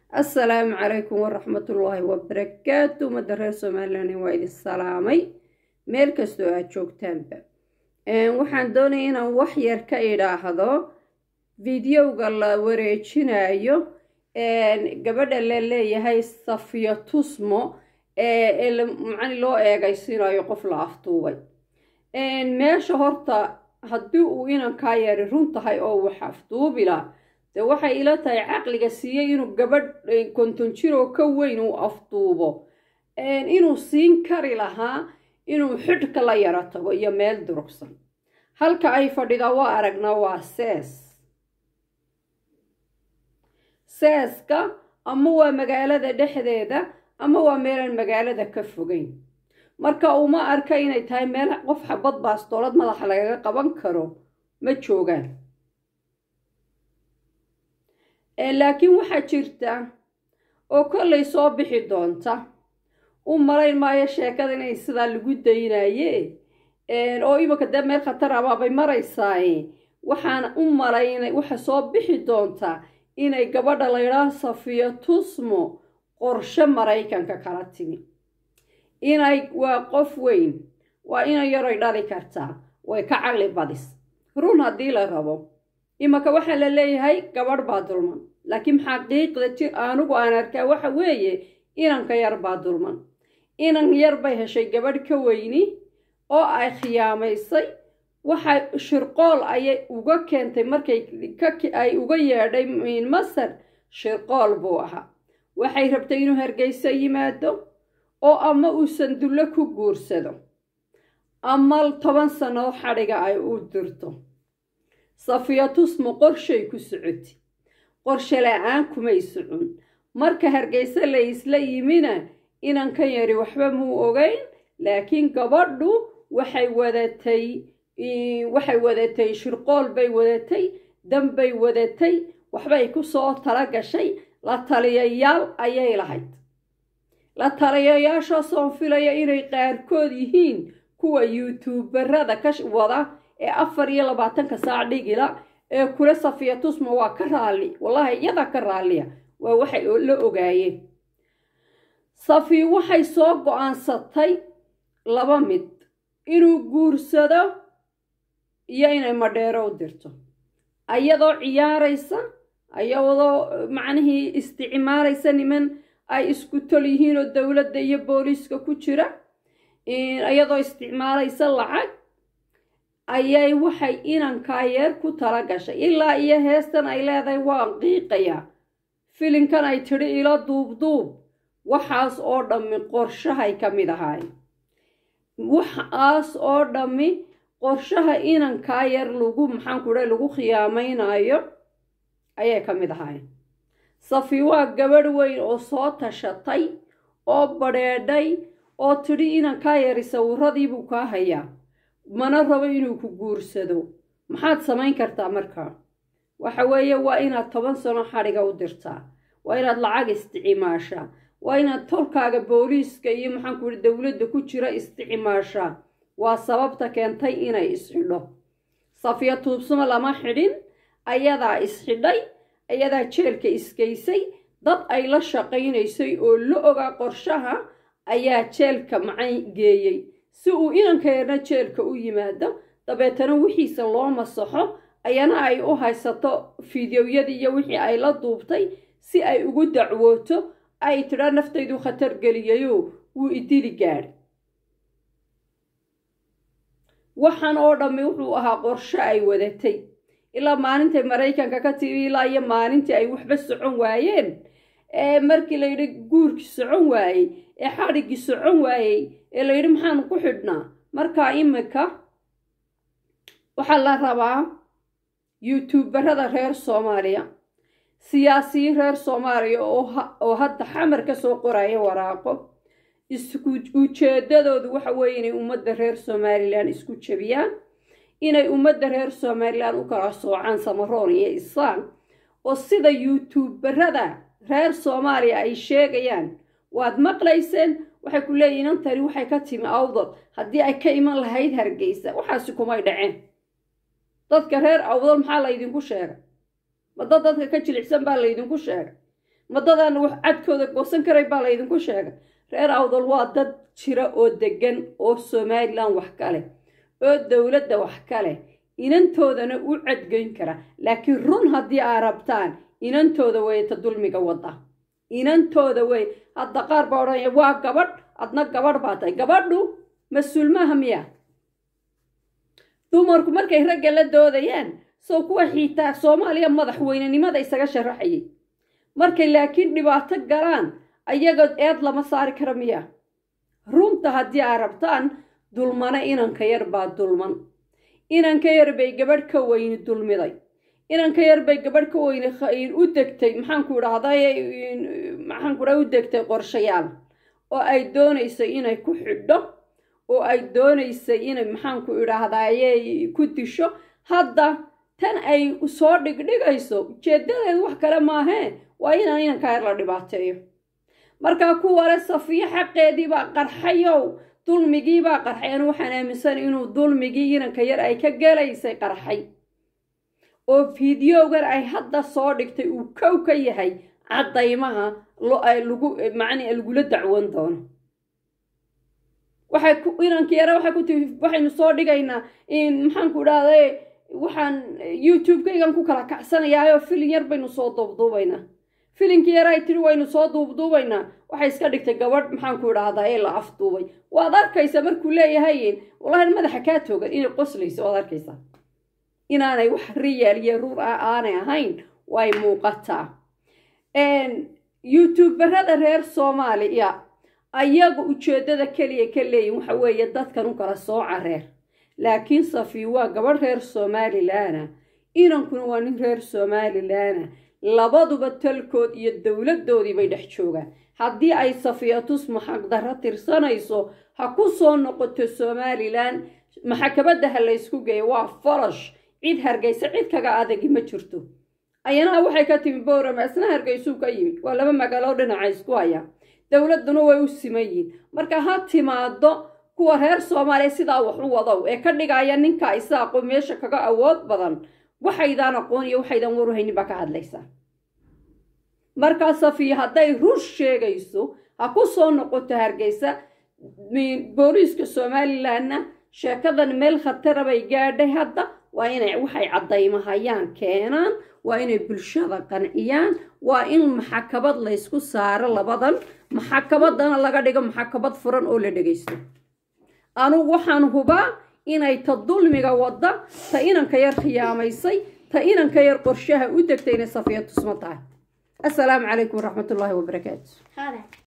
assalaamu calaykum waraxmatullaahi wabarakaatu ummadda reer somalilan waa idin salaamay meel kastoo aad joogtaanba waxaan doonaya inaan wax yar ka idhaahdo videoga la wareejinayo gabadha la leeyahay safiyo tusmo ee macani loo eegaysinayo qof la aftuubay meesha horta haddii uu inankaa yari run tahay oo wax afduubila dee waxay ila tahay caqliga siiyey inuu gabadh konton jiroo ka weyn uu afduubo inuu siin kari lahaa inuu xidhka la yaro tago iyo meel durugsan halka ay fadhida waa aragnaa waa sees seeska ama waa magaalada dhexdeeda ama waa meelaan magaalada ka fogeyn marka uma arka inay tahay meel qof xabad baastoolad madaxa lagaga qaban karo ma joogaan laakiin waxaa jirta oo kollay soo bixi doonta u malayn maayo sheekada inay sidaa lagu daynaye oo imanka dee meel khatar abaabay maraysaaye waxaan u malaynay waxa soo bixi doonta inay gabadha laydhaah safiyo tusmo qorshe maraykanka kala timi inay waa qof weyn waa inay yaroy dhali kartaa way ka caqli badis run haddii la rabo imanka waxaa la leeyahay gabadh baa dulman laakiin xaqiiqda jir anugu aan arkaa waxa weeye inanka yar baa dulman inan yar bay heshay gabadh ka weyni oo ay khiyaamaysay waxay shirqool ayay uga keentay markay ay uga yeedhay masar shirqool buu ahaa waxay rabtay inuu hargeyso yimaado oo ama uusan dullo ku guursado ama toban sano xadhiga ay u dirto safiya tusmo qorshay ku socoti qorshe la-aan kumay socon marka hargeyse la isla yimina inankan yari waxba muu ogeyn laakiin gabadhu waxay wadatay waxay wadatay shirqool bay wadatay danbay wadatay waxbay ku soo tala gashay la taliyayaal ayay lahayd la taliyayaashaasoo filaya inay qaarkood yihiin kuwa youtuubarada ka wada ee afar iyo labaatanka saac dhigila ee kula safiya tusma waa ka raalli wallahi iyada ka raalliya waa waxay la ogaayeen safi waxay soo go-aansatay laba mid inuu guursado iyo inay madheero u dirto ayadoo ciyaaraysa ayadoo macnihii isticmaalaysa niman ay isku tol yihiin oo dowladda iyo booliiska ku jira iyadoo isticmaalaysa lacag ayay waxay inankaa yeer ku tala gashay ilaa iyo heestan ay leedahay waan qiiqayaa filinkan ay tidhi ilo duubduub waxaas oo dhammi qorshahay ka mid ahaay waxaas oo dhammi qorshaha inankaa yar lagu maxaanku dha lagu khiyaamaynayo ayay ka mid ahaay safi waa gabadh weyn oo soo tashatay oo badheedhay oo tidhi inankaa yari sawiradiibuu kaa hayaa mana rabo inuu ku guursado maxaad samayn kartaa markaa waxa weeye waa inaad toban sano xadhiga u dirtaa waa inaad lacag isticmaashaa waa inaad tolkaaga booliiska iyo maxaanku ihi dowladda ku jira isticmaashaa waa sababta keentay inay isxidho safiya tuubsuma lama xidhin ayadaa isxidhay ayadaa jeelka isgeysay dad ay la shaqaynaysay oo la ogaa qorshaha ayaa jeelka macan geeyey si uu inankeerna jeelka u yimaado dabeetana wixiisa loo masaxo ayana ay u haysato fideoyadii iyo wixii ay la duubtay si ay ugu dacwooto ay tidhaa naftaydu khatar geliyayo wuu idili gaadhi waxaan oo dhammi wuxuu ahaa qorsho ay wadatay ilaa maalintay maraykanka ka timi ilaa iyo maalintii ay waxba socon waayeen ee markii layidhi guurkii socon waayey ee xadhiggii socon waayey ee layidhi maxaanu ku xidhnaa markaa iminka waxaa la rabaa youtuubarada reer soomaaliya siyaasiyiin reer soomaaliya oo hadda xamar ka soo qoraya waraaqo isku ujeedadoodu waxa weeye inay ummadda reer somalilan isku jebiyaan inay ummadda reer somalilan u kala soocaan samaroon iyo isaan oo sida youtuubarada reer soomaaliya ay sheegayaan waad maqlayseen waxay ku leeyihin intani waxay ka timi awdal haddii ay ka iman lahayd hargeysa waxaasi kumay dhaceen dadka reer awdal maxaa laydinku sheegay ma dad dadka ka jilicsan baa laydinku sheegay madadaan wax cadkooda goosan karay baa laydinku sheegay reer awdal waa dad jira oo degan oo somalilan wax kale oo dowladda wax kale inantoodana u cadgeyn kara laakiin run haddii aa rabtaan inantooda wey ta dulmiga wadda inantooda wey hadda qaar baa odhanaya waa gabadh adna gabadh baa tahay gabadhu mas-uul maaha miya dumarku markay ragga la doodayaan soo kuwa xiitaa soomaaliya madaxweynenimada isaga sharaxayay markay laakiin dhibaato galaan ayaga eed lama saari kara miya runta haddii aa rabtaan dulmana inanka yar baa dulman inanka yar bay gabadh ka weyni dulmiday inanka yar bay gabadh ka weyni u degtay maxaanku idhahday maxaanku idhaha u degtay qorshayaal oo ay doonayso inay ku xidho oo ay doonaysa inay maxaanku idhaahdayey ku disho hadda tan ay soo dhigdhigayso ujeedadeedu wax kale maahee waa inaan inanka yar la dhibaateeyo markaa kuwale safiyo xaqeedii baa qarxayow dulmigii baa qarxay anu waxaan aaminsan inuu dulmigii inanka yar ay ka gelaysay qarxay oo fideogan ay hadda soo dhigtay uu kow ka yahay caddaymaha lagu macni lagula dacwan doono waxay inanka yara waxay ku tii waxaynu soo dhigaynaa maxaanku idhahday waxaan youtube-kaygan ku kala kacsanayaayoo filin yar baynu soo duubduubaynaa filinkii yar ay tiri waynu soo duubduubaynaa waxay iska dhigtay gabadh maxaanku idhaahdaa ee la afduubay waad arkaysa markuu leeyahay wallahi madaxa kaa toogan inay qoslayso waad arkaysaa inaanay wax riyaal iyo ruur ah aanay ahayn way muuqataa youtuberada reer soomaaliya ayaga ujeeddada keliya ka leeyihin waxa weeye dadkan u kala sooca reer laakiin safi waa gabadh reer somalilaana inankuna waa nin reer somalilaana labaduba talkood iyo dowladdoodii bay dhex joogaan haddii ay safiyatus maxaqdarro tirsanayso ha ku soo noqoto somalilan maxakabadda ha laysku geeyo waa farash cid hargaysa cid kaga adagi ma jirto ayanaha waxay ka timi bowrama isna hargaysuu ka yimid waa laba magaalo dhinaca isku haya dowladduna way u siman yihiin marka ha timaado kuwa reer soomaaliya sidaa wax u wadow ee ka dhigaya ninka isaaqo meesha kaga awood badan waxaydaan aqoon iyo waxaydan waruhaynin baa ka hadlaysaa markaa safiya hadday run sheegayso ha ku soo noqoto hargeysa booliiska somalilanna sheekadan meel khatara bay gaadhay hadda waa inay waxay caddaymahayaan keenaan waa inay bulshada qanciyaan waa in maxakabad laysku saaro labadan maxakabadana laga dhigo maxakabad furan oo la dhegaysto anugu waxaan hubaa inay ta dulmiga wadda ta inanka yar khiyaamaysay ta inanka yar qorshaha u degtay inay safiya tusmo tahay assalaamu calaykum waraxmatullaahi wabarakaatu